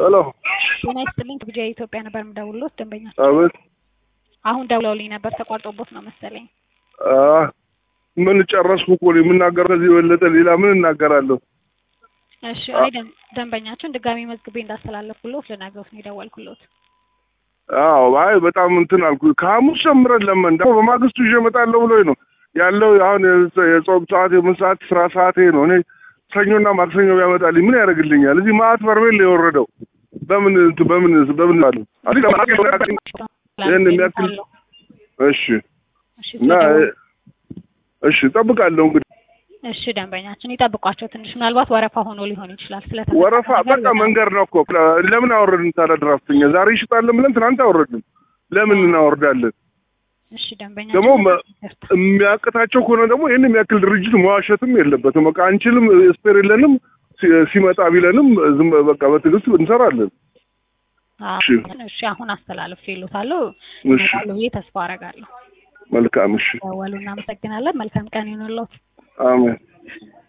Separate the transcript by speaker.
Speaker 1: ሄሎ
Speaker 2: ጤና ይስጥልኝ ከቢጃ ኢትዮጵያ ነበር የምደውልዎት ደንበኛ
Speaker 1: አቤት
Speaker 2: አሁን ደውለውልኝ ነበር ተቋርጦቦት ነው መሰለኝ
Speaker 1: አ ምን ጨረስኩ እኮ እኔ የምናገር ከዚህ የበለጠ ሌላ ምን እናገራለሁ
Speaker 2: እሺ እኔ ደን- ደንበኛችን ድጋሚ መዝግቤ እንዳስተላለፍኩልዎት ልነግሮት ነው የደወልኩልዎት
Speaker 1: አዎ አይ በጣም እንትን አልኩ ከሐሙስ ጀምረን ለመን ደግሞ በማግስቱ ይዤ እመጣለሁ ብሎኝ ነው ያለው አሁን የጾ- የጾም ሰዓት የምን ሰዓት ስራ ሰዓቴ ነው እኔ ሰኞና ማክሰኞ ቢያመጣልኝ ምን ያደርግልኛል እዚህ ማአት በርሜል ነው የወረደው በምን እንትን በምን በምን አለ ይህን የሚያክል እሺ
Speaker 2: እሺ
Speaker 1: እና
Speaker 2: ስለደወሉ-
Speaker 1: እሺ እጠብቃለሁ እንግዲህ
Speaker 2: እሺ ደንበኛችን ይጠብቋቸው ትንሽ ምናልባት ወረፋ ሆኖ ሊሆን ይችላል ስለተፈጠረ
Speaker 1: ወረፋ
Speaker 2: ነገር
Speaker 1: በቃ
Speaker 2: ልነግሮት-
Speaker 1: መንገድ ነው እኮ ለምን አወረድን ታዲያ ድራፍተኛ ዛሬ ይሽጣለን ብለን ትናንት አወረድን ለምን እናወርዳለን
Speaker 2: እሺ ደንበኛ
Speaker 1: ደግሞ መ- የሚያቅታቸው ከሆነ ደግሞ ይህን የሚያክል ድርጅት መዋሸትም የለበትም በቃ አንችልም ስፔር የለንም ሲ- ሲመጣ ቢለንም ዝም በቃ በትዕግስት እንሰራለን እሺ።
Speaker 2: እሺ አሁን አስተላልፍ ይሉታለሁ
Speaker 1: እሺ
Speaker 2: ይመጣሉ ብዬ ተስፋ አረጋለሁ
Speaker 1: መልካም እሺ
Speaker 2: ደወሉ እናመሰግናለን መልካም ቀን ይሁንልዎት
Speaker 1: አሜን